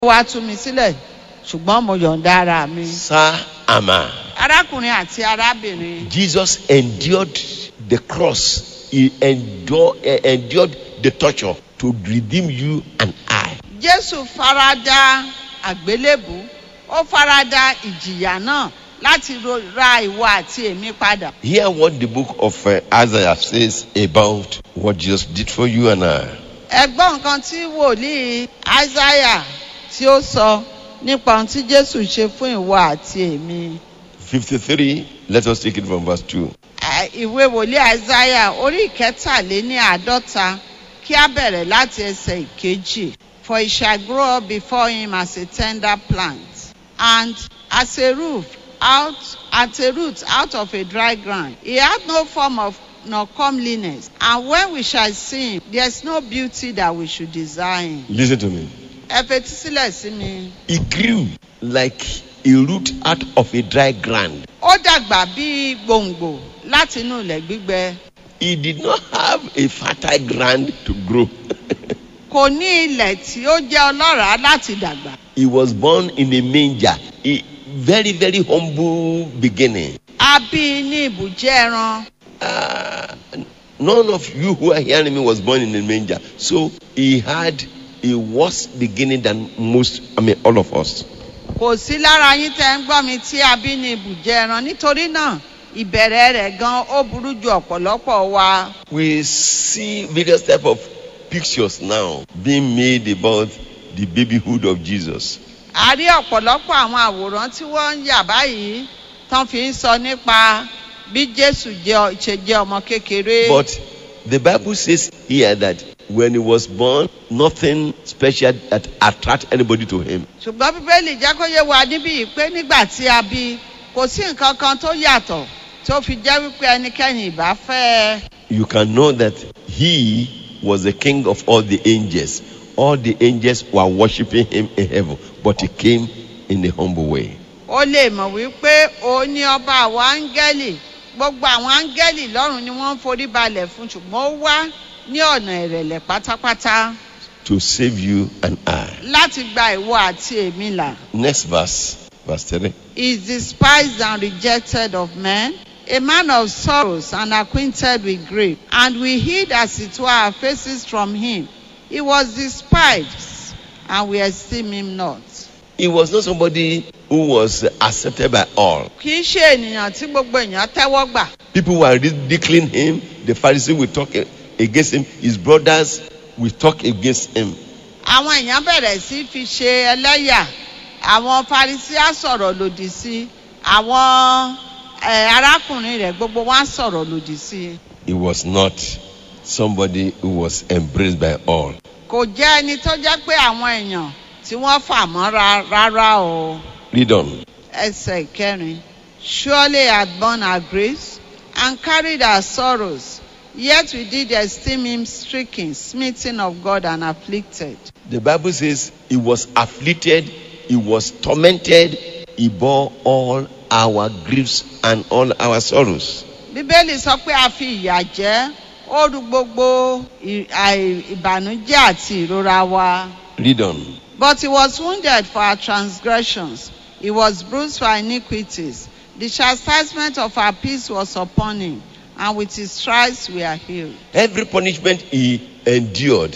wá tú mi sílẹ̀ ṣùgbọ́n mo yọ̀ǹda ara mi. Sir Amma, arákùnrin àti arábìnrin Jesus endured the cross. He endure, eh, endured the torture to redeem you and I. jésù farada àgbélébù ó farada ìjìyà náà láti ro- ra ìwọ àti èmi padà. Hear what the book of uh, Isaiah says about what Jesus did for you and I. ẹ gbọ́ nǹkan tí wòlíì isaiah tí ó sọ nípa ohun tí jésù ṣe fún ìwọ àti èmi. 53, let us take it from verse 2. Ẹ, ìwé wòlíì isaiah orí ìkẹtàléní àádọ́ta kí á bẹ̀rẹ̀ láti ẹsẹ̀ ìkejì. for he shall grow up before him as a tender plant and as a roof out at a root out of a dry ground. He hath no form of nor comeliness and when we shall see him there is no beauty that we should desire him. Listen to me. ẹ fetí sílẹ̀ sí mi. He grew like a root out of a dry ground. ó dàgbà bíi gbòǹgbò láti inú ilẹ̀ gbígbẹ. He did not have a fertile ground to grow. kò ní ilẹ̀ tí ó jẹ́ ọlọ́ràá láti dàgbà. he was born in a manger. A very, very humble beginning. a bí i ní ibùjẹ́ ẹran. Uh, none of you who are hearing me was born in a manger. So he had a worse beginning than most, I mean, all of us. kò sí lára yín tẹ́ ń gbọ́ mi tí a bí ní ibùjẹ́ ẹran nítorí náà ìbẹ̀rẹ̀ rẹ̀ gan ó burú ju ọ̀pọ̀lọpọ̀ wa. We see various type of pictures now being made about the babyhood of Jesus. a rí ọ̀pọ̀lọpọ̀ àwọn àwòrán tí wọ́n ń yà báyìí tán fi ń sọ nípa bí jésù jẹ́- ṣe jẹ́ ọmọ kékeré. But the Bible says here that when he was born, nothing special that attract anybody to him. ṣùgbọ́n bíbélì jẹ́ kó yé wa níbí yìí pé nígbà tí a bí i, kò sí nǹkan kan tó yàtọ̀ tó fi jẹ́ wípé ẹnikẹ́ni ìbá fẹ́ ẹ. You can know that he was the king of all the angels. All the angels were worshiping him in heaven, but he came in a humble way. ó lè mọ̀ wípé òun ní ọba àwọn áńgẹ́lì gbogbo àwọn áńgẹ́lì lọ́run ni wọ́n ń forí balẹ̀ fún ṣùgbọ́n ó wá ní ọ̀nà ìrẹ̀lẹ̀ pátápátá to save you and I. láti gba ìwọ àti èmi là. Next verse, verse 3. He is despised and rejected of men, a man of sorrows and acquainted with grief. And we hid as it were our faces from him. He was despised, and we esteem him not. He was not somebody who was accepted by all. Kì í ṣe ènìyàn tí gbogbo èèyàn tẹ́wọ́ gbà. People were ridiculing him. The Pharisees will talk against him. His brothers will talk against him. Àwọn èèyàn bẹ̀rẹ̀ sí fi ṣe ẹlẹ́yà. Àwọn Farisi á sọ̀rọ̀ lòdì sí. Àwọn eh, arákùnrin rẹ̀ gbogbo wọn á sọ̀rọ̀ lòdì sí. He was not somebody who was embraced by all. Kò jẹ́ ẹni tó jẹ́ pé àwọn èèyàn tí wọ́n fà mọ́ra rárá o. Read on. ẹsẹ̀ ìkẹrin surely had borne our griefs and carried our sorrows yet we did esteem him stricken smitten of God and afflicted. The Bible says he was afflicted, he was tormented, he bore all our griefs and all our sorrows. bíbélì sọ pé a fi ìyà jẹ́ ó ru gbogbo ì- àì- ìbànújẹ́ àti ìrora wa. Read on. But he was wounded for our transgressions, he was bruised for our iniquities. The chastisement of our peace was upon him, and with his stripes we are healed. Every punishment he endured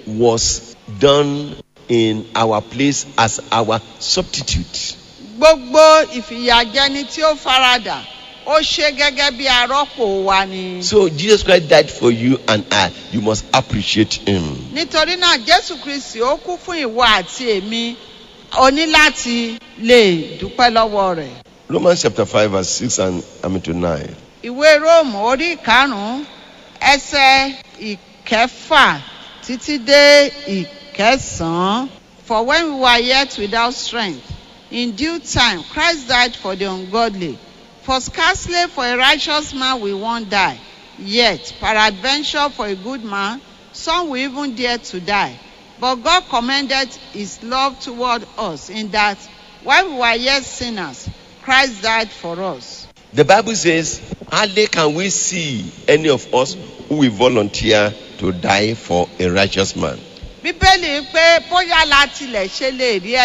was done in our place as our substitute. gbogbo ìfìyàjẹni tí ó faradà ó ṣe gẹ́gẹ́ bí arọ́pò wa ni. So Jesus Christ died for you and I. You must appreciate him. nítorí náà jésù kristi ó kú fún ìwọ àti èmi o ní láti lè dúpẹ́ lọ́wọ́ rẹ̀. Romans chapter 5, verse 6 and I mean to 9. ìwé róòmù orí ìkarùn-ún ẹsẹ̀ ìkẹfà títí dé ìkẹsàn-án. for when we were yet without strength in due time christ died for the ungodly for scarcely for a righteous man will one die yet peradventure for a good man some will even dare to die but god commended his love toward us in that while we were yet sinners christ died for us. The Bible says, hardly can we see any of us who will volunteer to die for a righteous man. bíbélì pé bóyá la tilẹ̀ ṣe lè rí